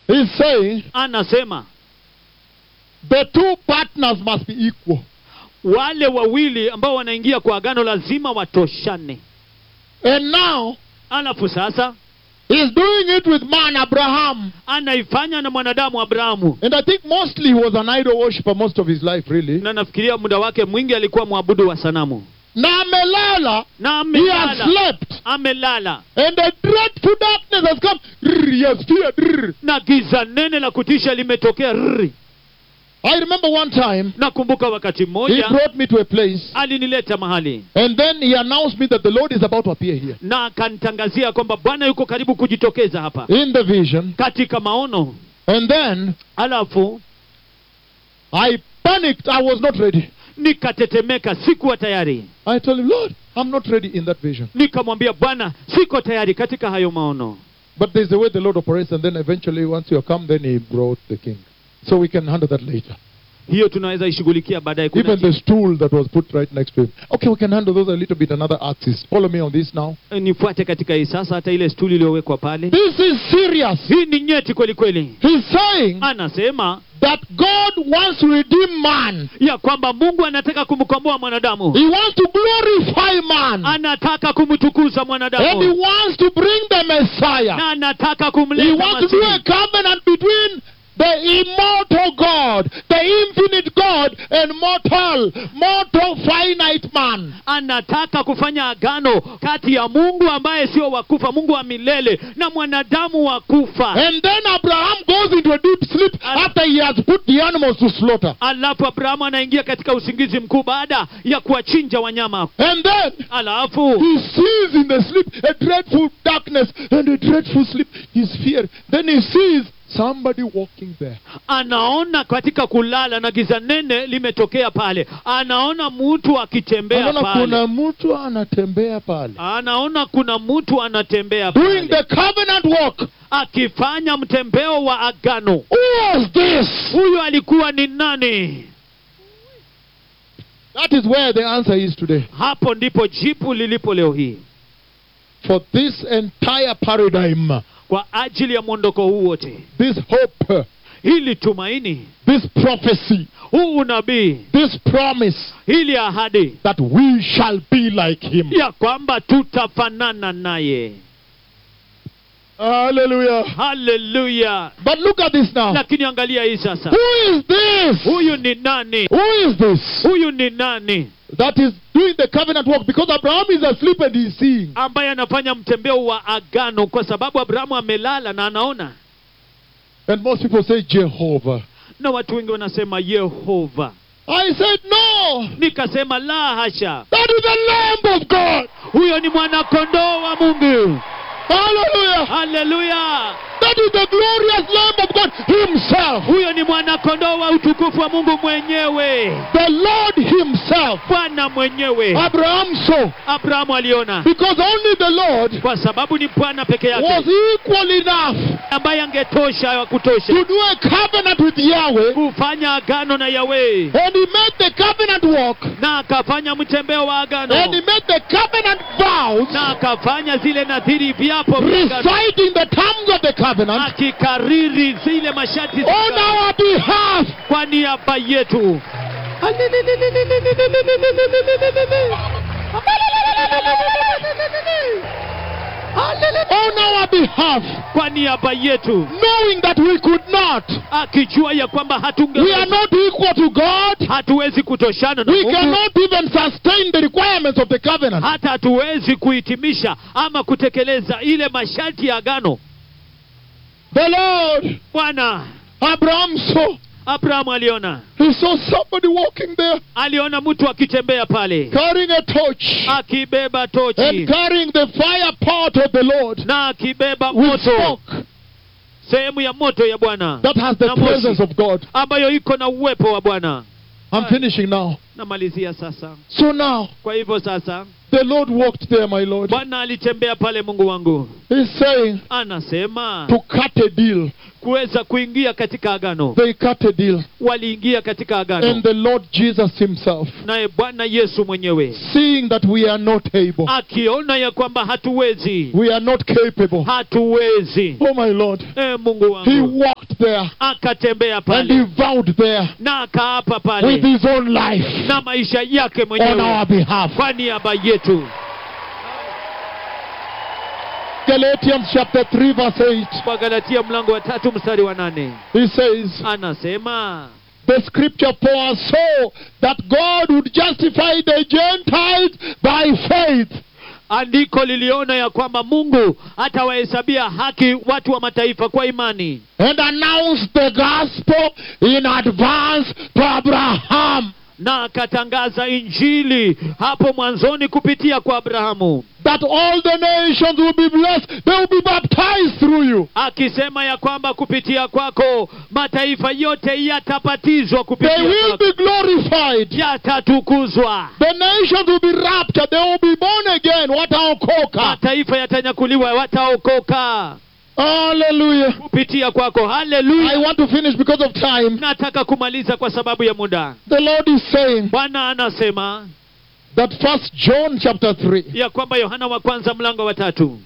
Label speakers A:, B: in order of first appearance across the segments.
A: He's saying
B: anasema
A: the two partners must be equal.
B: wale wawili ambao wanaingia kwa agano lazima watoshane
A: And now
B: alafu sasa
A: he's doing it with man Abraham.
B: anaifanya na mwanadamu abrahamu
A: And I think mostly he was an idol worshiper most of his life, really.
B: na nafikiria muda wake mwingi alikuwa mwabudu wa sanamu
A: Na amelala,
B: na
A: he has
B: amelala
A: slept.
B: amelala
A: And a dreadful darkness has come. Rrr, He has feared. rrr.
B: na giza nene la kutisha limetokea rrri.
A: I remember one time
B: nakumbuka wakati
A: he
B: mmoja
A: brought me to a place
B: alinileta mahali
A: and then he announced me that the Lord is about to appear here.
B: na akanitangazia kwamba bwana yuko karibu kujitokeza hapa
A: In the vision.
B: katika maono
A: And then
B: alafu
A: I panicked. I was not ready.
B: nikatetemeka sikuwa tayari
A: I told him, Lord, I'm not ready in that vision.
B: nikamwambia bwana siko tayari katika hayo maono
A: But there's a way the Lord operates, and then eventually, once you come, then He brought the king. So we can handle that later.
B: hiyo tunaweza ishughulikia baadaye Kuna
A: Even the stool that was put right next to him. Okay, we can handle those a little bit another axis. Follow me on this now.
B: Eh, nifuate katika hii sasa hata ile stuli iliyowekwa pale
A: This is serious.
B: hii ni nyeti kweli kweli
A: He's saying
B: anasema
A: that God wants to redeem man.
B: ya kwamba mungu anataka kumkomboa mwanadamu
A: He wants to glorify man.
B: anataka kumtukuza
A: And he
B: mwanadamu
A: wants to bring the Messiah.
B: na anataka
A: He
B: kumleta
A: wants to do a
B: Masihi.
A: covenant between the immortal God, the infinite God, and mortal, mortal finite man.
B: anataka kufanya agano kati ya mungu ambaye sio wakufa mungu wa milele na mwanadamu wa kufa
A: And then Abraham goes into a deep sleep after he has put the animals to slaughter.
B: alafu abrahamu anaingia katika usingizi mkuu baada ya kuwachinja wanyama
A: And then
B: alafu
A: he sees in the sleep a dreadful darkness and a dreadful sleep. He's feared. Then he sees somebody walking there.
B: anaona katika kulala na giza nene limetokea pale anaona mtu akitembea
A: Anaona
B: pale
A: kuna mtu anatembea pale.
B: anaona kuna mtu anatembea
A: Doing
B: pale
A: the covenant walk.
B: akifanya mtembeo wa agano
A: Who was this?
B: huyo alikuwa ni nani
A: That is where the answer is today.
B: hapo ndipo jibu lilipo leo hii
A: For this entire paradigm,
B: kwa ajili ya mwondoko huu wote
A: this hope,
B: hili tumaini
A: this prophecy,
B: huu unabii
A: this promise
B: hili ahadi
A: that we shall be like him.
B: ya kwamba tutafanana naye
A: Hallelujah.
B: haleluya
A: But look at this now.
B: lakini angalia hii sasa
A: Who is this?
B: huyu ni nani
A: Who is this?
B: huyu ni nani
A: That is doing the covenant work because Abraham is asleep and he's seeing.
B: ambaye anafanya mtembeo wa agano kwa sababu abrahamu amelala na anaona
A: And most people say Jehovah.
B: na watu wengi wanasema yehova
A: I said no.
B: nikasema la hasha
A: That is the Lamb of God.
B: huyo ni mwanakondoo wa mungu
A: Hallelujah.
B: haleluya
A: That is the glorious Lamb of God Himself.
B: huyo ni mwanakondoo wa utukufu wa mungu mwenyewe
A: The Lord Himself.
B: bwana mwenyewe
A: Abraham saw.
B: abrahamu aliona
A: Because only the Lord
B: kwa sababu ni bwana peke
A: was
B: yake
A: equal enough
B: ambaye angetosha wa kutosha
A: to do a covenant with Yahweh.
B: kufanya agano na yawe
A: And He made the covenant walk.
B: na akafanya mtembeo wa agano
A: And He made the covenant vows.
B: na akafanya zile nadhiri viapo vya agano
A: Reciting the terms of the covenant
B: akikariri zile masharti za
A: on
B: agano
A: our behalf.
B: kwa niaba yetu
A: On our behalf.
B: kwa niaba yetu
A: Knowing that we could not.
B: akijua ya kwamba
A: We are
B: hatunge
A: not equal to God.
B: hatuwezi kutoshana na
A: We
B: Mungu
A: cannot even sustain the requirements of the covenant.
B: hata hatuwezi kuhitimisha ama kutekeleza ile masharti ya agano
A: The Lord,
B: bwana
A: Abraham saw.
B: abrahamu aliona
A: He saw somebody walking there
B: aliona mtu akitembea pale
A: carrying a torch
B: akibeba
A: and
B: tochi
A: carrying the fire pot of the Lord
B: na akibeba
A: with
B: moto
A: smoke
B: sehemu ya moto ya bwana
A: that has the
B: Na moshi.
A: presence of God.
B: ambayo iko na uwepo wa bwana
A: I'm finishing now.
B: namalizia sasa
A: So now,
B: kwa hivyo sasa
A: the Lord walked there, my Lord.
B: bwana alitembea pale mungu wangu
A: He's saying
B: anasema
A: to cut a deal.
B: kuweza kuingia katika agano
A: They cut a deal.
B: waliingia katika agano
A: And the Lord Jesus Himself,
B: naye bwana yesu mwenyewe
A: seeing that we are not able,
B: akiona ya kwamba hatuwezi
A: we are not capable.
B: hatuwezi
A: Oh, my Lord.
B: e mungu
A: He
B: wangu
A: walked there
B: akatembea
A: and
B: pale
A: he vowed there
B: na akaapa
A: with
B: pale
A: his own life
B: na maisha yake
A: on
B: mwenyewe
A: our behalf.
B: kwa niaba yetu
A: Galatians chapter 3, verse 8.
B: kwa galatia mlango wa tatu mstari wa nane
A: He says,
B: anasema
A: The scripture for us so that God would justify the Gentiles by faith.
B: andiko liliona ya kwamba mungu atawahesabia haki watu wa mataifa kwa imani
A: and announce the gospel in advance to Abraham
B: na akatangaza injili hapo mwanzoni kupitia kwa abrahamu
A: that all the nations will be blessed. They will be baptized through you.
B: akisema ya kwamba kupitia kwako mataifa yote yatabatizwa
A: They
B: kupitia
A: will
B: kwako
A: be glorified.
B: yatatukuzwa
A: The nations will be raptured. They will be born again. Wataokoka.
B: mataifa yatanyakuliwa wataokoka
A: Hallelujah.
B: kupitia kwako
A: I
B: haleluya
A: want to finish because of time.
B: nataka kumaliza kwa sababu ya muda
A: The Lord is saying
B: bwana anasema
A: that first John chapter 3,
B: ya kwamba yohana wa kwanza mlango wa tatu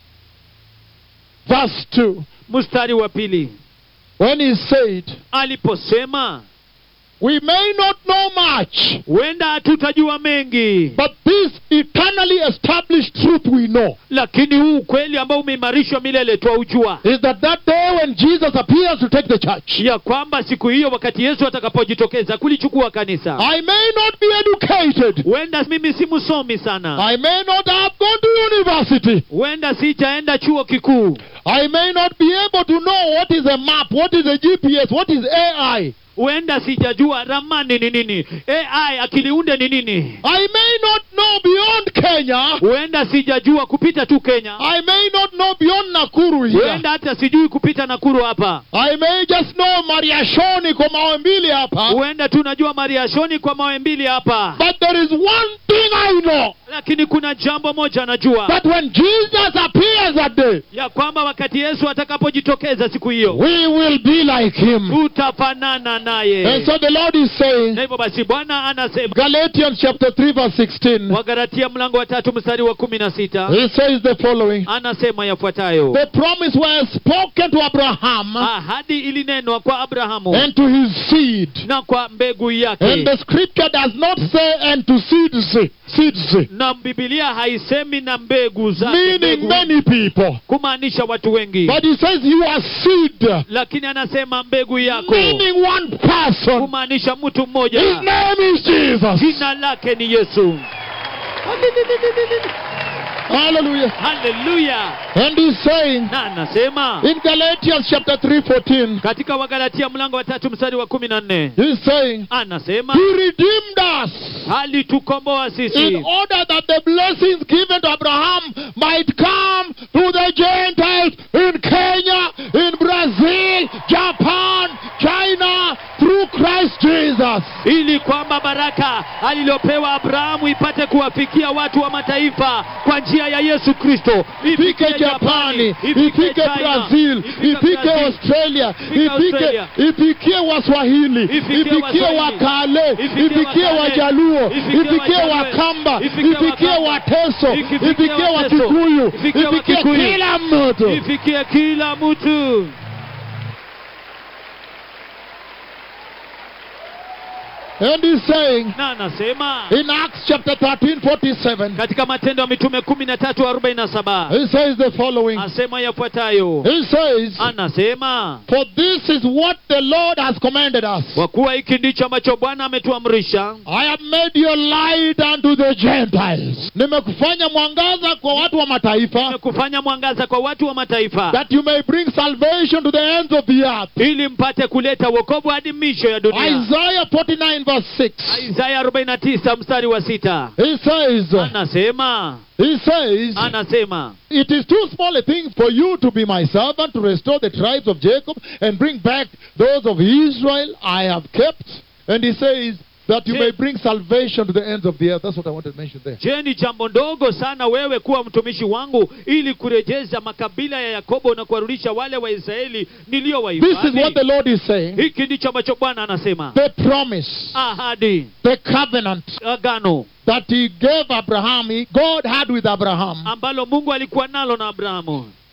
A: verse 2,
B: mstari wa pili
A: when he said,
B: aliposema
A: We may not know much,
B: huenda hatutajua mengi
A: but this eternally established truth we know
B: lakini huu ukweli ambao umeimarishwa milele twaujua
A: is that that day when Jesus appears to take the church,
B: ya kwamba siku hiyo wakati yesu atakapojitokeza kulichukua kanisa
A: I may not be educated.
B: huenda mimi si msomi sana
A: I may not have gone to university.
B: huenda sijaenda chuo kikuu
A: I may not be able to know what is a map, what is a GPS, what is AI.
B: huenda sijajua ramani ni nini ai akiliunde ni nini
A: I may not know beyond Kenya.
B: huenda sijajua kupita tu kenya
A: I may not know beyond Nakuru here.
B: huenda hata sijui kupita nakuru hapa
A: I may just know Mariashoni kwa mawe mbili hapa.
B: huenda tu najua mariashoni kwa mawe mbili hapa
A: But there is one thing I know.
B: lakini kuna jambo moja najua
A: That when Jesus appears that day,
B: ya kwamba wakati yesu atakapojitokeza siku hiyo
A: we will be like him.
B: tutafanana
A: And
B: naye
A: so the Lord is saying,
B: na hivyo basi bwana anasema
A: Galatians chapter 3 verse 16,
B: wagalatia mlango wa tatu mstari wa kumi na sita
A: he says the following.
B: anasema yafuatayo
A: The promise was spoken to Abraham
B: ahadi ilinenwa kwa abrahamu
A: and to his seed.
B: na kwa mbegu
A: And
B: yake
A: the scripture does not say and to seeds, seeds,
B: na bibilia haisemi na mbegu zake
A: meaning
B: mbegu,
A: many people.
B: kumaanisha watu wengi
A: But he says you are seed,
B: lakini anasema mbegu yako
A: meaning one person.
B: kumaanisha mtu
A: His
B: mmoja
A: name is Jesus.
B: jina lake ni yesu
A: Hallelujah.
B: haleluya
A: And he's saying
B: na anasema
A: in Galatians chapter 3 14,
B: katika wagalatia mlango wa tatu mstari wa kumi na nne
A: he's saying,
B: anasema
A: He redeemed us
B: alitukomboa
A: in
B: sisi
A: order that the blessings given to Abraham might come to the Gentiles in Kenya, in Brazil, Japan, China, through Christ Jesus.
B: ili kwamba baraka alilopewa abrahamu ipate kuwafikia watu wa mataifa kwa njia ya yesu kristo
A: ifike japani ifike
B: China,
A: brazil ifike
B: Brazil,
A: australia
B: ifike
A: ifike
B: Australia.
A: ifikie waswahili
B: Ifikie
A: ifikie
B: Waswahili.
A: wakale
B: Ifikie
A: ifikie
B: Wakale.
A: wajaluo
B: Ifikie
A: ifikie
B: Wajaluo.
A: wakamba
B: Ifikie
A: ifikie
B: Wakamba.
A: wateso
B: Ifikie
A: ifikie
B: Wateso.
A: wakikuyu
B: Ifikie
A: ifikie
B: Wakikuyu.
A: kila mtu
B: ifikie kila mtu
A: and he's saying
B: na anasema
A: in acts chapter 13 47
B: katika matendo ya mitume kumi na tatu arobaini na saba
A: he says the following
B: asema yafuatayo
A: he says
B: anasema
A: for this is what the lord has commanded us
B: kwa kuwa hiki ndicho ambacho bwana ametuamrisha
A: I have made your light unto the Gentiles. Nimekufanya mwangaza kwa watu wa mataifa
B: kufanya mwangaza kwa watu wa mataifa
A: that you may bring salvation to the ends of the earth.
B: ili mpate kuleta wokovu hadi misho ya dunia
A: Isaiah 49 verse 6.
B: isaya 49 mstari wa sita
A: He says,
B: anasema
A: he says,
B: anasema
A: it is too small a thing for you to be my servant to restore the tribes of Jacob and bring back those of Israel I have kept. And he says that you
B: Je-
A: may bring salvation to the ends of the earth. That's what I wanted to mention there.
B: je ni jambo ndogo sana wewe kuwa mtumishi wangu ili kurejeza makabila ya yakobo na kuwarudisha wale waisraeli
A: This is what
B: niliyowahifadhi
A: the Lord is saying.
B: hiki ndicho ambacho bwana anasema
A: The promise.
B: ahadi
A: the covenant
B: agano
A: that he gave Abraham, he- God had with Abraham,
B: ambalo mungu alikuwa nalo na abrahamu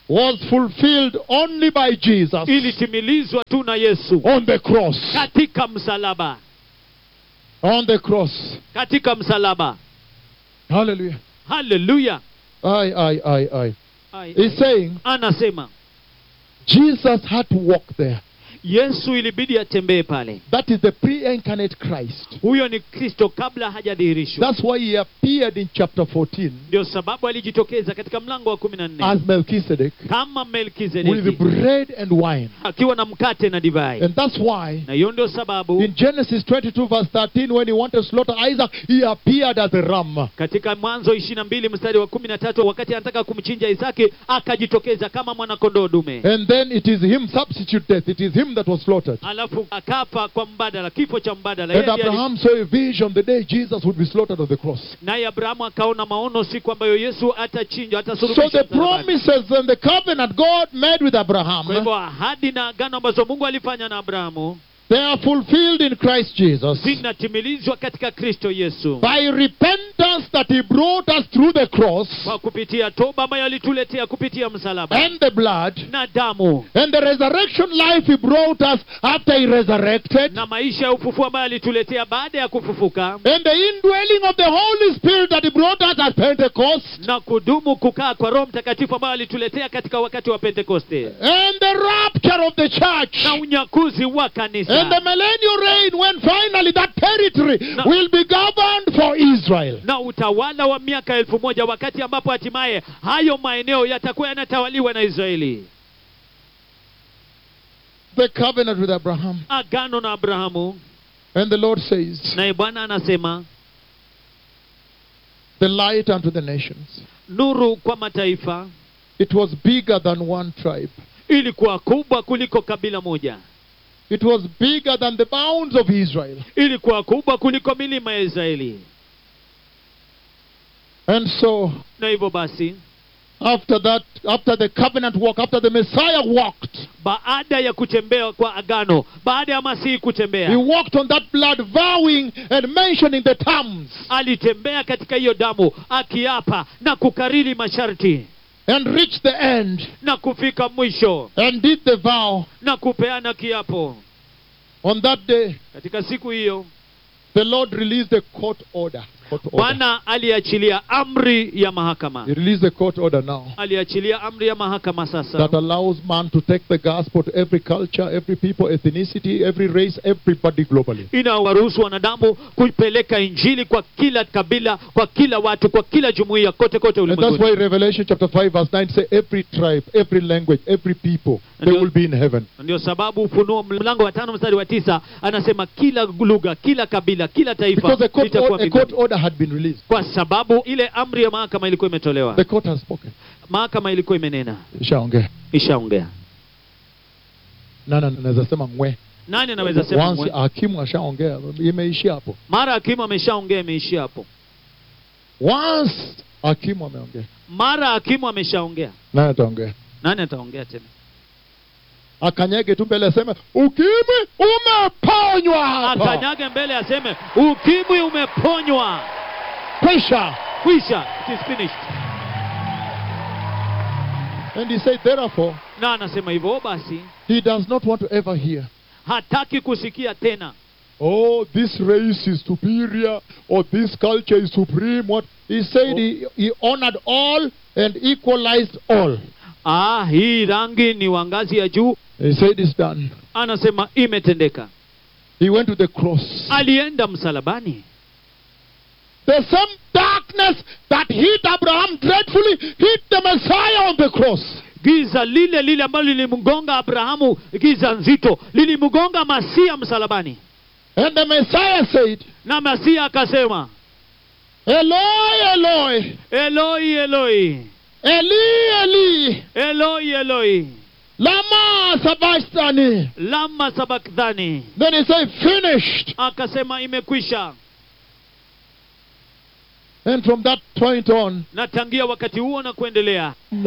A: was fulfilled only by Jesus
B: ilitimilizwa tu na yesu
A: on the cross.
B: katika msalaba
A: On the cross.
B: katika msalaba
A: Hallelujah.
B: haleluya
A: I, I, I, I.
B: Ai,
A: He's saying
B: anasema
A: Jesus had to walk there.
B: yesu ilibidi atembee pale
A: That is the pre-incarnate Christ.
B: huyo ni kristo kabla hajadhihirishwa
A: That's why he appeared in chapter 14
B: ndio sababu alijitokeza katika mlango wa kumi na nne
A: as Melchizedek
B: kama
A: with
B: melkizedeki
A: bread and wine.
B: akiwa na mkate na divai
A: And that's why
B: na hiyo ndio sababu
A: in Genesis 22 verse 13 when he wanted to slaughter Isaac, he appeared as a ram.
B: katika mwanzo ishiri na mbili mstari wa kumi na tatu wakati anataka kumchinja isaki akajitokeza kama mwanakondoo dume
A: And then it is him substitute death. It is him that was slaughtered.
B: alafu akafa kwa mbadala kifo cha mbadala
A: And
B: Yeye ndiye ali-
A: Abraham saw a vision the day Jesus would be slaughtered on the cross.
B: naye abrahamu akaona maono siku ambayo yesu atachinjwa
A: So
B: atasulubishwa
A: the
B: msalabani.
A: promises and the covenant God made with Abraham,
B: kwa hivyo ahadi na agano ambazo mungu alifanya na abrahamu
A: they are fulfilled in Christ Jesus.
B: zinatimilizwa katika kristo yesu
A: By repentance that he brought us through the cross
B: kwa kupitia toba ambayo alituletea kupitia msalaba
A: and the blood
B: na damu
A: and the resurrection life he brought us after he resurrected
B: na maisha ya ufufuo ambayo alituletea baada ya kufufuka
A: and the indwelling of the Holy Spirit that he brought us at Pentecost
B: na kudumu kukaa kwa roho mtakatifu ambayo alituletea katika wakati wa pentekoste
A: and the rapture of the church
B: na unyakuzi wa
A: and the
B: kanisa
A: millennial reign when finally that territory
B: No.
A: will be governed for Israel.
B: na utawala wa miaka elfu moja wakati ambapo hatimaye hayo maeneo yatakuwa yanatawaliwa na israeli
A: The covenant with Abraham.
B: agano na abrahamu
A: And the Lord says,
B: naye bwana anasema
A: the light unto the nations.
B: nuru kwa mataifa
A: It was bigger than one tribe.
B: ilikuwa kubwa kuliko kabila moja
A: It was bigger than the bounds of Israel.
B: ilikuwa kubwa kuliko milima ya israeli
A: And so,
B: na hivyo basi
A: after that, after the covenant walk, after the Messiah walked,
B: baada ya kutembea kwa agano baada ya masihi
A: he
B: kutembea
A: walked on that blood, vowing and mentioning the terms,
B: alitembea katika hiyo damu akiapa na kukariri masharti
A: and reached the end,
B: na kufika mwisho
A: and did the vow.
B: na kupeana kiapo
A: On that day,
B: katika siku hiyo
A: the Lord released a court order. Court order.
B: bwana aliachilia amri ya mahakama
A: He released a court order now
B: aliachilia amri ya mahakama sasa
A: that allows man to take the gospel to every culture, every people, ethnicity, every race, everybody globally.
B: inawaruhusu wanadamu kuipeleka injili kwa kila kabila kwa kila watu kwa kila jumuiya kote kote
A: And that's
B: ulimwenguni
A: why Revelation chapter 5 verse 9 say every tribe, every language, every people, they
B: And you-
A: will be in heaven.
B: ndio sababu ufunuo mlango wa tano mstari wa tisa anasema kila lugha kila kabila kila taifa
A: Because a court,
B: litakuwa
A: or- a court
B: mbinguni.
A: order had been released.
B: kwa sababu ile amri ya mahakama ilikuwa imetolewa
A: The court has spoken.
B: mahakama ilikuwa imenena
A: Ishaongea.
B: ishaongea
A: Nani anaweza sema mwe?
B: nani anaweza sema
A: Once
B: mwe?
A: hakimu ashaongea, imeishia hapo.
B: mara hakimu ameshaongea imeishia hapo
A: Once hakimu ameongea,
B: mara hakimu ameshaongea
A: nani ataongea?
B: nani ataongea tena
A: Akanyage tu mbele aseme ukimwi umeponywa hapa.
B: akanyage mbele aseme ukimwi umeponywa
A: Kwisha.
B: kwisha it is finished
A: And he said, therefore,
B: na anasema hivyo basi
A: he does not want to ever hear,
B: hataki kusikia tena
A: oh, this race is superior, or this culture is supreme. What he said, he, he honored all and equalized all.
B: ah hii rangi ni wa ngazi ya juu
A: He said, it's done.
B: anasema imetendeka
A: He went to the cross.
B: alienda msalabani
A: The same darkness that hit Abraham dreadfully hit the Messiah on the cross.
B: giza lile lile ambalo lilimgonga abrahamu giza nzito lilimgonga masia msalabani
A: And the Messiah said,
B: na masia akasema
A: Eloi, Eloi,
B: eloi eloi
A: Eli, Eli,
B: eloi eloi
A: Lama Sabachthani.
B: lama sabakthani
A: Then he said, finished.
B: akasema imekwisha
A: And from that point on,
B: na tangia wakati huo na kuendelea